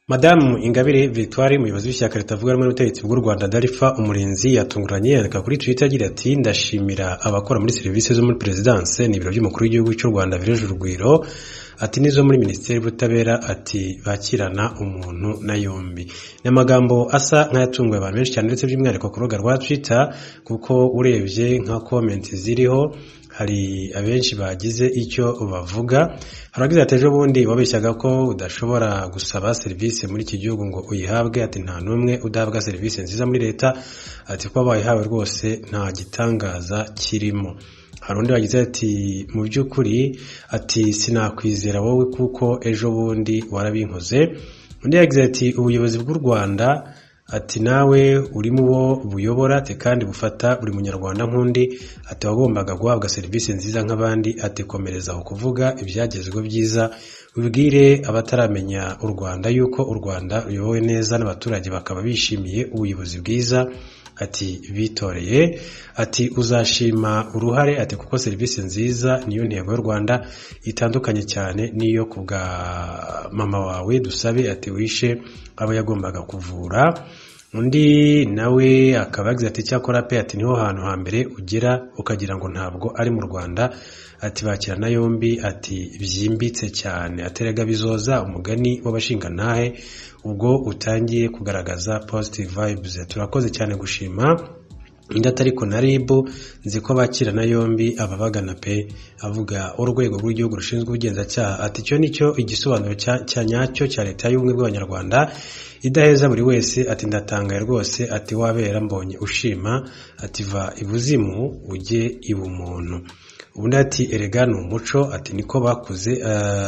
Madamu Ingabire Victoire umuyobozi w'ishyaka ritavuga rumwe n'ubutegetsi bw'u Rwanda DALFA Umurinzi yatunguranye yandika kuri Twitter agira ati ndashimira abakora muri serivisi zo muri perezidanse n'ibiro by'umukuru w'igihugu cy'u Rwanda Village Urugwiro ati n'izo muri minisiteri y'ubutabera ati bakirana umuntu na yombi ni amagambo asa nk'ayatunguye abantu benshi cyane ndetse by'umwihariko ku rubuga rwa Twitter kuko urebye nka komenti ziriho hari abenshi bagize icyo bavuga hari abagize ati ejo bundi wabeshyaga ko udashobora gusaba serivisi muri iki gihugu ngo uyihabwe ati nta n'umwe udahabwa serivisi nziza muri leta ati kuba bayihawe rwose nta gitangaza kirimo hari undi wagize ati mu by'ukuri ati sinakwizera wowe kuko ejo bundi warabinkoze undi yagize ati ubuyobozi bw'u rwanda ati nawe uri mu bo buyobora ati kandi bufata buri munyarwanda nk'undi ati wagombaga guhabwa serivisi nziza nk'abandi ati komereza aho kuvuga ibyagezweho byiza ubwire abataramenya u rwanda yuko u rwanda ruyobowe neza n'abaturage bakaba bishimiye ubuyobozi bwiza ati bitoreye ati uzashima uruhare ati kuko serivisi nziza niyo ntego y'u rwanda itandukanye cyane n'iyo ku bwa mama wawe dusabe ati wishe abo yagombaga kuvura undi nawe akaba yagize ati cyakora pe ati niho hantu hambere ugera ukagira ngo ntabwo ari mu rwanda ati bakirana yombi ati byimbitse cyane aterega bizoza umugani w'abashingantahe ubwo utangiye kugaragaza positive vibes turakoze cyane gushima indata ariko na rib nzi ko bakirana yombi ababagana pe avuga urwego rw'igihugu rushinzwe ubugenzacyaha ati icyo nicyo igisobanuro cya nyacyo cya leta y'ubumwe bw'abanyarwanda idaheza buri wese ati ndatangaye rwose ati wabera mbonye ushima ati va ibuzimu ujye ibumuntu ubundi ati erega ni umuco ati niko bakuze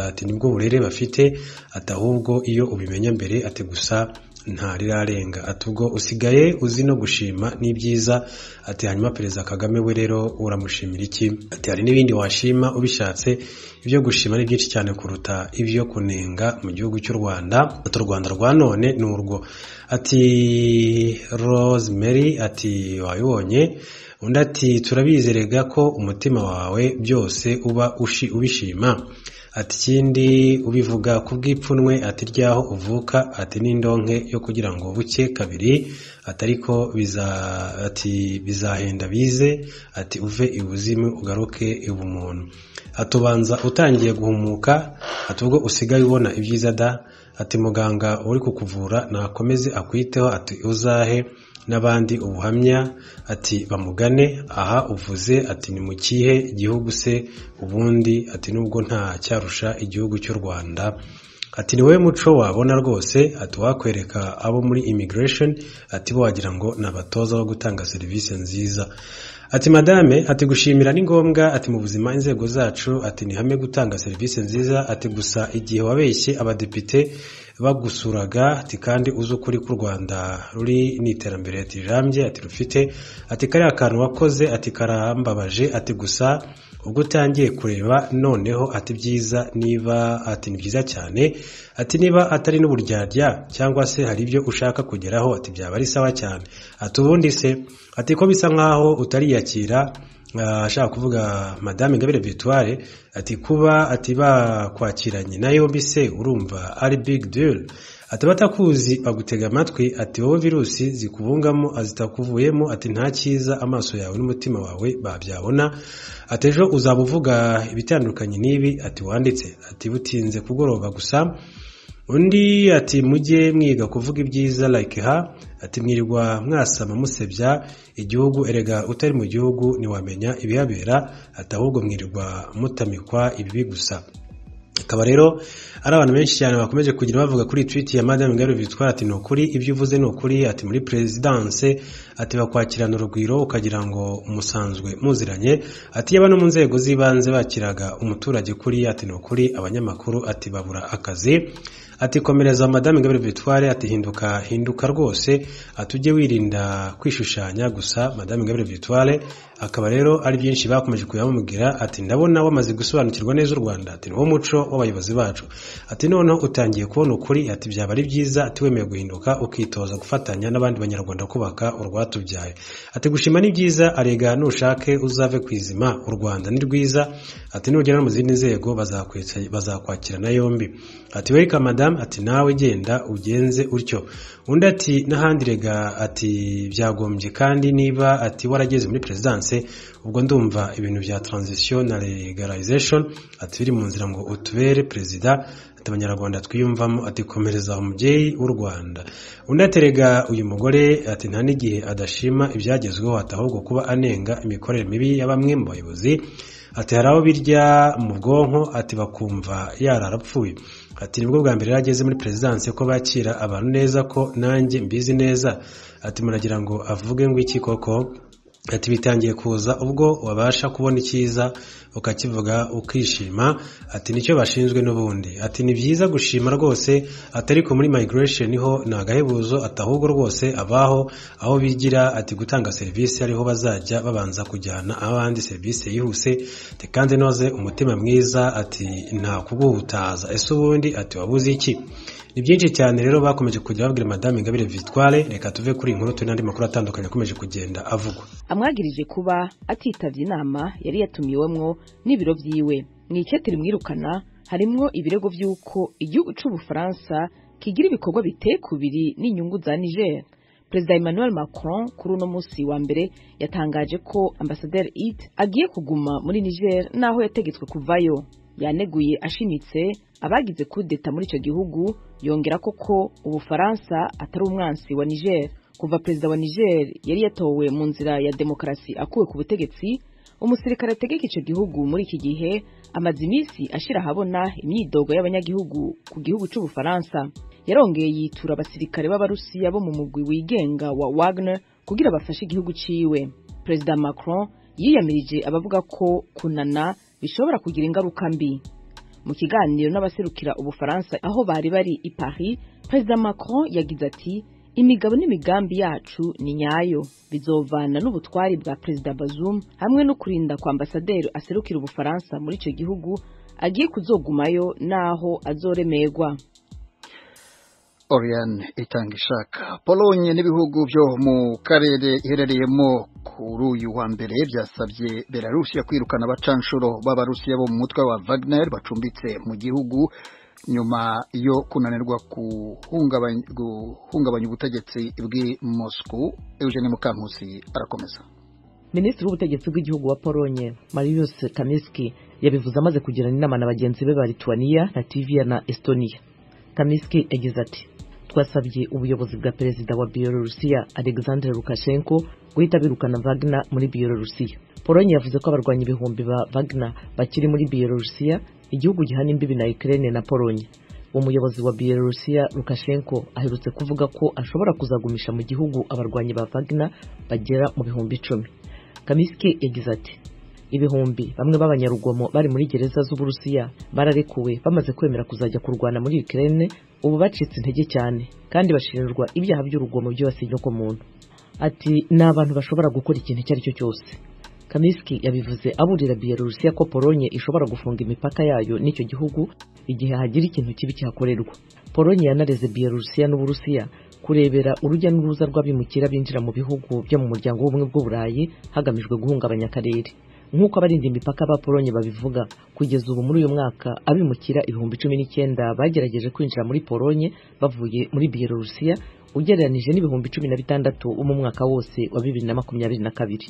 ati nibwo burere bafite ati ahubwo iyo ubimenya mbere ati gusa ntarirarenga ati ubwo usigaye uzi no gushima n'ibyiza ati hanyuma perezida kagame we rero uramushimira iki ati hari n'ibindi washima ubishatse ibyo gushima ni byinshi cyane kuruta ibyo kunenga mu gihugu cy'u rwanda ati u rwanda rwa none ni urwo ati rosemary ati wabibonye undi ati turabizerega ko umutima wawe byose uba ubishima ati ikindi ubivuga ku bw'ipfunwe ati ryaho uvuka ati n'indonke yo kugira ngo buke kabiri ati ariko ati bizahenda bize ati uve ibuzimu ugaruke ibumuntu atubanza utangiye guhumuka ati ubwo usigaye ubona ibyiza da ati muganga uri kukuvura nakomeze akwiteho ati uzahe n'abandi ubuhamya ati bamugane aha uvuze ati ni mu kihe gihugu se ubundi ati nubwo nta cyarusha igihugu cy'u rwanda ati ni wowe muco wabona rwose ati wakwereka abo muri immigration ati bo wagira ngo ni abatoza bo gutanga serivisi nziza ati madame ati gushimira ni ngombwa ati mu buzima inzego zacu ati ni hamwe gutanga serivisi nziza ati gusa igihe wabeshye abadepite bagusuraga ati kandi uzi ukuri k'u rwanda ruri ni iterambere rirambye ati rufite ati kariya kantu wakoze ati karambabaje ati gusa ubwo utangiye kureba noneho ati byiza niba ati ni byiza cyane ati niba atari n'uburyarya cyangwa se hari ibyo ushaka kugeraho ati byaba ari sawa cyane ati ubundi se ati ko bisa nkaho utariyakira ashaka kuvuga madame Ingabire Victoire ati kuba ati bakwakiranye nayo mbise urumva ari big deal ati batakuzi bagutega amatwi ati wowe virusi zikubungamo zitakuvuyemo ati nta cyiza amaso yawe n'umutima wawe babyabona ati ejo uzaba uvuga ibitandukanye n'ibi ati wanditse ati butinze kugoroba gusa undi ati mujye mwiga kuvuga ibyiza like ha ati mwirirwa mwasama musebya igihugu erega utari mu gihugu ntiwamenya ibihabera ati ahubwo mwirirwa mutamikwa ibibi gusa akaba rero ari abantu benshi cyane bakomeje kugira bavuga kuri twiti ya madame Ingabire Victoire ati ni ukuri ibyo uvuze ni ukuri ati muri perezidanse ati bakwakirana urugwiro ukagira ngo umusanzwe muziranye ati yaba no mu nzego z'ibanze bakiraga umuturage kuri ati ni ukuri abanyamakuru ati babura akazi ati komereza madame Ingabire Victoire ati hinduka hinduka rwose atujye wirinda kwishushanya gusa madame Ingabire Victoire akaba rero ari byinshi bakomeje kuyamubwira ati ndabona wamaze gusobanukirwa neza u Rwanda ati niwo muco w'abayobozi bacu ati noneho utangiye kubona ukuri ati byaba ari byiza ati wemeye guhinduka ukitoza gufatanya n'abandi banyarwanda kubaka urwatubyaye ati gushima ni byiza arega nushake uzave kwizima u Rwanda ni rwiza ati nugera mu zindi nzego bazakwakirana yombi ati welcome madame madamu ati nawe genda ugenze utyo undi ati n'ahandi rega ati byagombye kandi niba ati warageze muri perezidanse ubwo ndumva ibintu bya transition na legalization ati biri mu nzira ngo utubere perezida ati abanyarwanda twiyumvamo ati komereza umubyeyi w'u rwanda undi aterega uyu mugore ati nta n'igihe adashima ibyagezweho ati ahubwo kuba anenga imikorere mibi ya bamwe mu bayobozi ati hari abo birya mu bwonko ati bakumva yararapfuye ati nibwo bwa mbere yageze muri perezidanse ko bakira abantu neza ko nanjye mbizi neza ati muragira ngo avuge ngo iki koko ati bitangiye kuza ubwo wabasha kubona icyiza ukakivuga ukishima ati nicyo bashinzwe n'ubundi ati ni byiza gushima rwose ati ariko muri migration ho ni agahebuzo ati ahubwo rwose abaho aho bigira ati gutanga serivisi ariho bazajya babanza kujyana abandi serivisi yihuse ati kandi noze umutima mwiza ati nta kuguhutaza ese ubundi ati wabuze iki ni byinshi cyane rero bakomeje kujya babwira madame ingabire victoire reka tuve kuri iyi nkuru turi n'andi makuru atandukanye akomeje kugenda avugwa amwagirije kuba atitabye inama yari yatumiwemwo n'ibiro byiwe mu icyatiri mwirukana harimwo ibirego by'uko igihugu cy'ubufaransa kigira ibikorwa biteye kubiri n'inyungu za niger perezida emmanuel macron kuri uno munsi wa mbere yatangaje ko ambasaderi it agiye kuguma muri niger n'aho yategetswe kuvayo yaneguye ashimitse abagize kudeta muri icyo gihugu yongera koko ubufaransa atari umwansi wa niger kuva perezida wa niger yari yatowe mu nzira ya demokarasi akuwe ku butegetsi umusirikare ategeka icyo gihugu muri iki gihe amaze iminsi ashyira ahabona imyidogo y'abanyagihugu ku gihugu cy'ubufaransa yarongeye yitura abasirikare b'abarusiya bo mu mugwi wigenga wa wagner kugira bafashe igihugu ciwe perezida macron yiyamirije abavuga ko kunana bishobora kugira ingaruka mbi mu kiganiro n'abaserukira ubufaransa aho bari bari i paris perezida macron yagize ati imigabo n'imigambi yacu ni nyayo bizovana n'ubutwari bwa perezida bazum hamwe no kurinda kwa ambasaderi aserukira ubufaransa muri icyo gihugu agiye kuzogumayo n'aho azoremerwa Oriane itanga ishaka polonye n'ibihugu byo mu karere iherereyemo kuri uyu wa mbere byasabye belarusiya kwirukana abacanshuro b'abarusiya bo mu mutwe wa wagner bacumbitse mu gihugu nyuma yo kunanirwa guhungabanya ubutegetsi bw'i moscou eugene mukankusi arakomeza minisitiri w'ubutegetsi bw'igihugu wa polonye marius kamiski yabivuze amaze kugirana inama na bagenzi be ba lituaniya latviya na estonia kamiski yagize ati twasabye ubuyobozi bwa perezida wa biyorusiya alexandre lukashenko guhita birukana wagner muri biyorusiya polonye yavuze ko abarwanya ibihumbi ba wagner bakiri muri biyorusiya igihugu gihana imbibi na ukraine na polonye umuyobozi wa biyorusiya lukashenko aherutse kuvuga ko ashobora kuzagumisha mu gihugu abarwanyi ba wagner bagera mu bihumbi icumi kamiski yagize ati ibihumbi bamwe b'abanyarugomo bari muri gereza z'uburusiya bararekuwe bamaze kwemera kuzajya kurwana muri Ukraine ubu bacitse intege cyane kandi bashinjwa ibyaha by'urugomo byose muntu ati ni abantu bashobora gukora ikintu icyo ari cyo cyose kamiski yabivuze aburira biyarusiya ko polonye ishobora gufunga imipaka yayo n'icyo gihugu igihe hagira ikintu kibi cyakorerwa polonye yanareze biyarusiya n'uburusiya kurebera urujya n'uruza rw'abimukira binjira mu bihugu byo mu muryango w'ubumwe bw'uburayi hagamijwe guhungabanya akarere nk'uko abarinda imipaka ba polonye babivuga kugeza ubu muri uyu mwaka abimukira ibihumbi cumi n'icyenda bagerageje kwinjira muri polonye bavuye muri biyelorusiya ugereranije n'ibihumbi cumi na bitandatu bo mu mwaka wose wa bibiri na makumyabiri na kabiri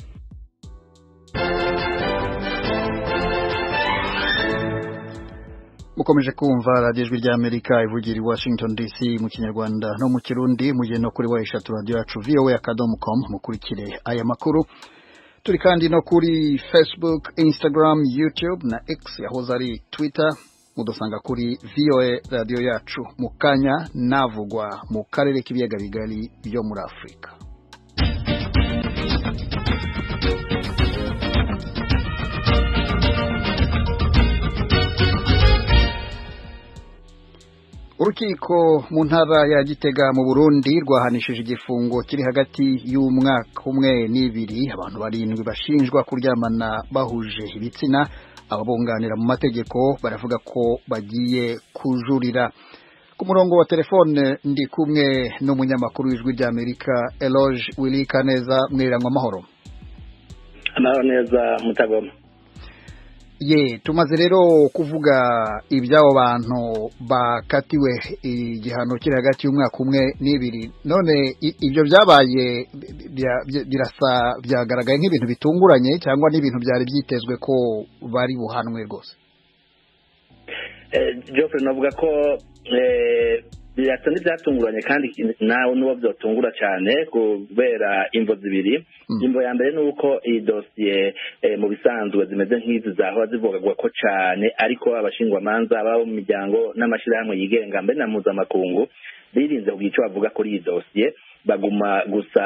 mukomeje kumva radiyo ijwi ry'amerika ivugira i washington dc mu kinyarwanda no mu kirundi mugende no kuri wa eshatu radiyo yacu vowe akadomo komu mukurikire aya makuru turi kandi no kuri facebook instagram youtube na x yahoze ari twitter mudusanga kuri voa radiyo yacu mu kanya navugwa mu karere k'ibiyaga bigari byo muri afurika urukiko mu ntara ya gitega mu burundi rwahanishije igifungo kiri hagati y'umwaka umwe n'ibiri abantu barindwi bashinjwa kuryamana bahuje ibitsina ababunganira mu mategeko baravuga ko bagiye kujurira ku murongo wa telefone ndi kumwe n'umunyamakuru w'ijwi ry'amerika eloge wilika neza mwirangwa amahoro amahoro neza mutagoma ye tumaze rero kuvuga iby'abo bantu bakatiwe igihano kiri hagati y'umwaka umwe n'ibiri none i- ibyo byabaye bya- bya- birasa byagaragaye nk'ibintu bitunguranye cyangwa n'ibintu byari byitezwe ko bari buhanwe rwose jofre navuga ko eh, birasa n'ibyatunguranye kandi nawe n'uwo byotungura cyane kubera imvo zibiri Mm. imvo ya mbere ni uko iyi dosiye eh, mu bisanzwe zimeze nk'izi zahora zivugagwa ko cyane ariko abashingwamanza babo mu miryango n'amashyirahamwe yigenga mbere na mpuzamakungu birinze kugira icyo bavuga kuri iyi dosiye baguma gusa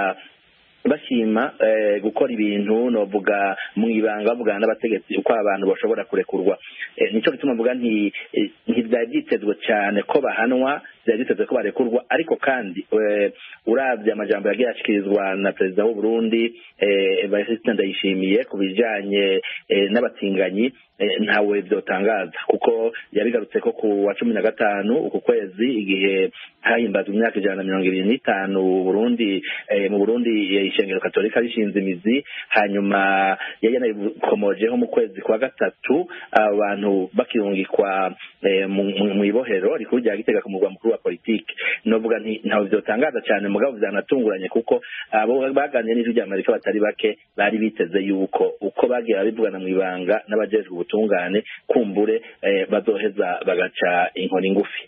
bashima eh, gukora ibintu novuga mu ibanga bavugana n'abategetsi uko abantu bashobora kurekurwa eh, nico gituma mvuga nti eh, ntibyari byitezwe cyane ko bahanwa byari byitezwe ko barekurwa ariko kandi eh, uravye amajambo yagiye ashikirizwa na perezida w'u Burundi eh, Evariste Ndayishimiye ku bijanye eh, n'abatinganyi eh, ntawe byotangaza kuko yabigarutse ko ku wa cumi na gatanu uku kwezi igihe hahimbazwa imyaka ijana na mirongo ibiri n'itanu Burundi eh, mu Burundi eh, ishengero katolika rishinze imizi hanyuma yari yanabikomojeho mu kwezi kwa gatatu abantu bakirungikwa eh, mu- mu mu ibohero rikuru rya Gitega ku murwa mukuru wa politiki novuga nti ntawe byotangaza cyane mugabo byanatunguranye kuko abo baganiriye n'ijwi rya Amerika batari bake bari biteze yuko uko bagiye babivugana mu ibanga n'abajejwe ubutungane kumbure eh, bazoheza bagaca inkoni ngufi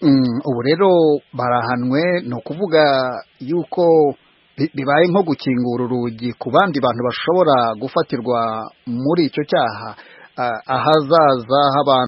Mm, ubu rero barahanwe ni ukuvuga yuko bi- bibaye nko gukingura urugi ku bandi bantu bashobora gufatirwa muri icyo cyaha Ah, ahazaza h'abantu